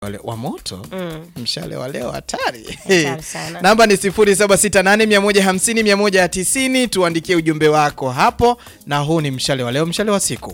wale wa moto Mm. mshale wa leo hatari. Hatari sana. Namba ni 0768150190 tuandikie ujumbe wako hapo, na huu ni mshale wa leo, mshale wa siku.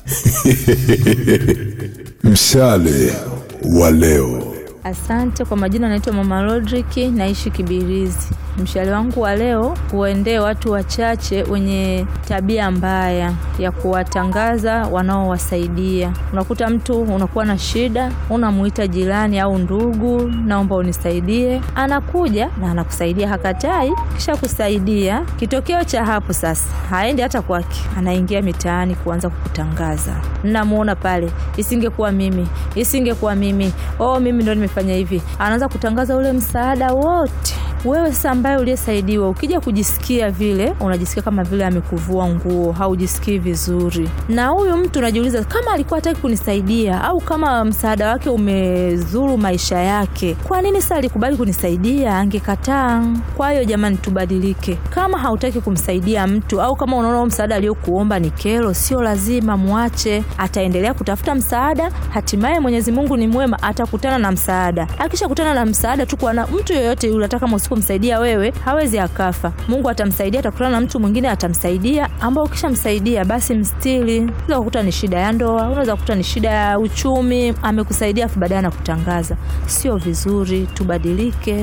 Mshale wa leo. Asante kwa majina, naitwa Mama Rodrick, naishi Kibirizi. Mshale wangu wa leo uendee watu wachache wenye tabia mbaya ya kuwatangaza wanaowasaidia. Unakuta mtu unakuwa na shida, unamuita jirani au ndugu, naomba unisaidie, anakuja na anakusaidia, hakatai, kisha kusaidia. Kitokeo cha hapo sasa, haendi hata kwake, anaingia mitaani kuanza kukutangaza. Namuona pale, isingekuwa mimi, isingekuwa mimi, oh, mimi ndo nimefanya hivi. Anaanza kutangaza ule msaada wote wewe sasa ambaye uliyesaidiwa ukija kujisikia vile unajisikia kama vile amekuvua nguo haujisikii vizuri na huyu mtu unajiuliza kama alikuwa hataki kunisaidia au kama msaada wake umezuru maisha yake kwa nini sasa alikubali kunisaidia angekataa kwa hiyo jamani tubadilike kama hautaki kumsaidia mtu au kama unaona huo msaada aliyokuomba ni kero sio lazima mwache ataendelea kutafuta msaada hatimaye mwenyezi mungu ni mwema atakutana na msaada akishakutana na msaada tu kwa na mtu yoyote yule hata kama usipomsaidia wewe hawezi akafa mungu atamsaidia atakutana na mtu mwingine atamsaidia ambao ukishamsaidia basi mstili unaweza kukuta ni shida ya ndoa unaweza kukuta ni shida ya uchumi amekusaidia afu baadaye anakutangaza sio vizuri tubadilike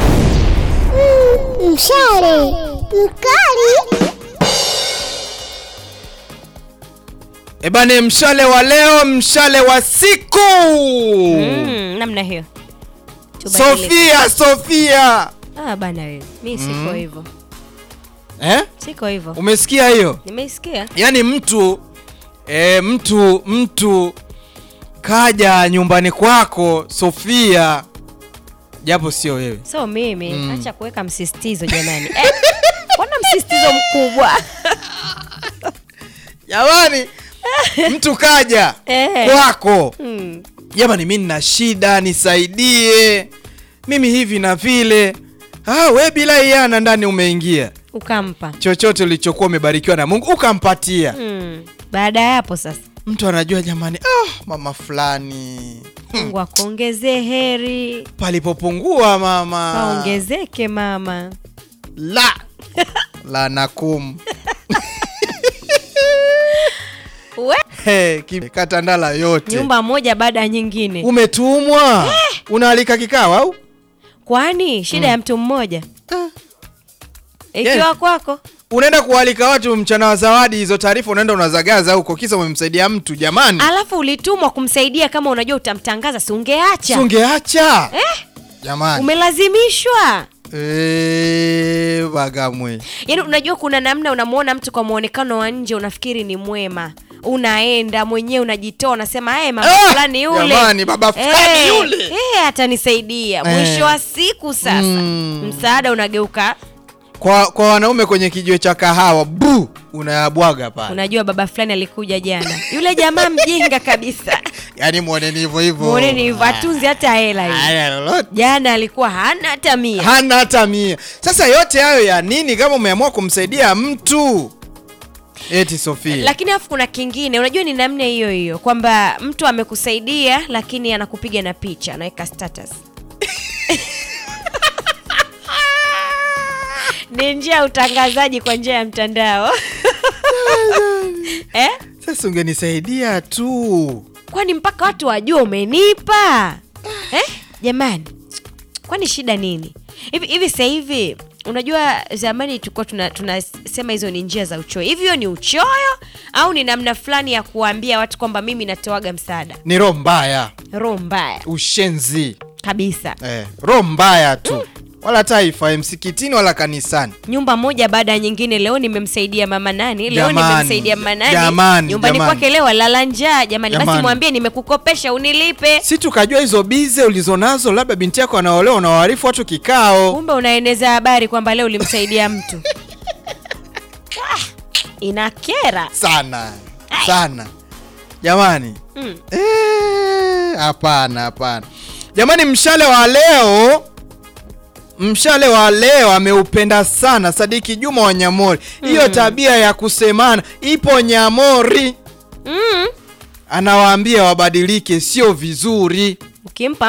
Mshale mkali Ebane, mshale wa leo, mshale wa siku. Mm, namna hiyo Tubadilike. Sofia, Sofia Ah, bana wewe mi siko hivyo eh? siko hivyo Umesikia hiyo? nimeisikia Yaani mtu e, mtu mtu kaja nyumbani kwako Sofia, japo sio wewe. so mimi acha kuweka msisitizo jamani eh, mbona msisitizo mkubwa Jamani, mtu kaja Eh. kwako, mm. jamani, mi nina shida, nisaidie mimi hivi na vile. Ah, we bila iana ndani umeingia ukampa chochote ulichokuwa umebarikiwa na Mungu ukampatia. mm. baada ya hapo sasa Mtu anajua jamani, ah, mama fulani mungu akuongezee heri palipopungua mama kaongezeke mama la la nakum We, Hey, ki- katandala yote nyumba moja baada ya nyingine umetumwa unaalika kikao au kwani shida ya mtu mmoja ikiwa Yeah. kwako unaenda kualika watu mchana wa zawadi hizo taarifa unaenda unazagaza huko kisa umemsaidia mtu jamani alafu ulitumwa kumsaidia kama unajua utamtangaza si ungeacha sungeacha eh? jamani umelazimishwa Eh, Bagamwe yaani unajua kuna namna unamwona mtu kwa mwonekano wa nje unafikiri ni mwema unaenda mwenyewe unajitoa unasema hey, mama Ah, fulani yule jamani, baba fulani yule." eh, atanisaidia mwisho wa siku sasa Mm. msaada unageuka kwa kwa wanaume kwenye kijiwe cha kahawa bu unayabwaga pale unajua baba fulani alikuja jana yule jamaa mjinga kabisa yaani mwoneni hivyo hivyo mwoneni hivyo atunzi hata hela hiyo Haya, lolote. jana alikuwa hana hata mia hana hata mia sasa yote hayo ya nini kama umeamua kumsaidia mtu eti sofia lakini alafu kuna kingine unajua ni namna hiyo hiyo kwamba mtu amekusaidia lakini anakupiga na picha anaweka status ni njia ya utangazaji kwa njia ya mtandao eh? sasa ungenisaidia tu kwani mpaka watu wajua umenipa eh? jamani kwani shida nini hivi hivi sasa hivi unajua zamani tulikuwa tunasema tuna tunasema hizo ni njia za uchoyo hivi hiyo ni uchoyo au ni namna fulani ya kuwaambia watu kwamba mimi natoaga msaada ni roho mbaya roho mbaya ushenzi kabisa eh, roho mbaya tu wala taifa msikitini wala kanisani nyumba moja baada ya nyingine leo nimemsaidia mama nani leo Jamani, nimemsaidia mama nani jamani, nyumbani jamani. kwake leo alala njaa jamani basi Jamani. mwambie nimekukopesha unilipe si tukajua hizo bize ulizonazo labda binti yako anaolewa unawaarifu watu kikao kumbe unaeneza habari kwamba leo ulimsaidia mtu Ah, inakera sana sana jamani mm. Eh, hapana hapana jamani mshale wa leo mshale wa leo ameupenda sana sadiki juma wa nyamori hiyo tabia ya kusemana ipo nyamori Mm. anawaambia wabadilike sio vizuri ukimpa